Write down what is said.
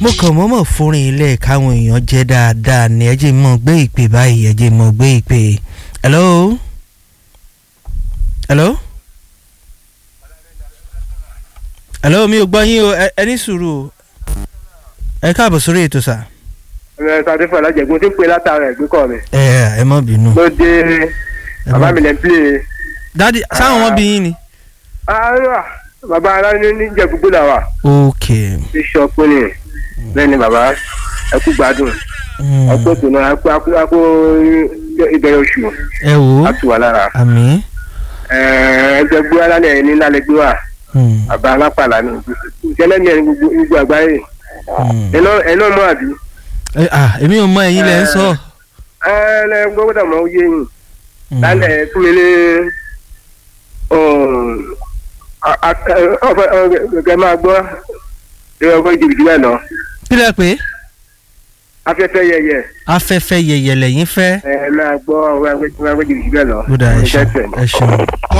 mo kàn mọ́mọ́ fúnrin ilé káwọn èèyàn jẹ́ dáadáa ni ẹ jẹ́ mọ́ gbé ìpè báyìí ẹ jẹ́ mọ́ gbé ìpè. hello hello hello mi ò gbọ́ yín o ẹ- ẹ ní sùúrù o ẹ káàbọ̀ sórí ètò sà. ẹ sáré fún alájẹgún tí ń pè látara ẹgbẹ́ kọ mi ẹ ẹ má bínú. ló dé ẹ má bàbá mi lẹ́ ń pè é. dádì sáwọn wọn bí yín ni. Ah, bàbá ara ní níjẹ gbogbo là wà ok. bíṣọpù ni bẹ́ẹ̀ ni bàbá ẹ kú gbádùn Mm. ọpẹ́ tó náà akó akó akó ìbẹ̀rẹ̀ oṣù ẹ wò ó á tù wá lára àmì. ẹgbẹ́ gbé alálẹ̀ ní lálẹ́ gbé wà Mm. bàbá alápàlà ni ìṣẹ̀lẹ̀ mi ẹni gbogbo gbogbo àgbáyé Mm. ẹ náà ẹ náà mọ̀ àbí ẹ à èmi ò mọ ẹ̀yin lẹ ń sọ. ẹ ẹ gbọ́dọ̀ mọ̀ ó yé yín Mm. lálẹ́ fún mi ní ọ̀fẹ́ máa gbọ́ ìrọ̀ ọgbọ́n jìbìtì bẹ́ẹ̀ lọ kí lẹ pé afẹ́fẹ́ yẹyẹ afẹ́fẹ́ yẹyẹ lẹ́yìn fẹ́. ẹ máa gbọ́ ọgbọ́n jìbìtì bẹ́ẹ̀ lọ. ó dà ẹ ṣeun Ẹ ẹ ṣeun.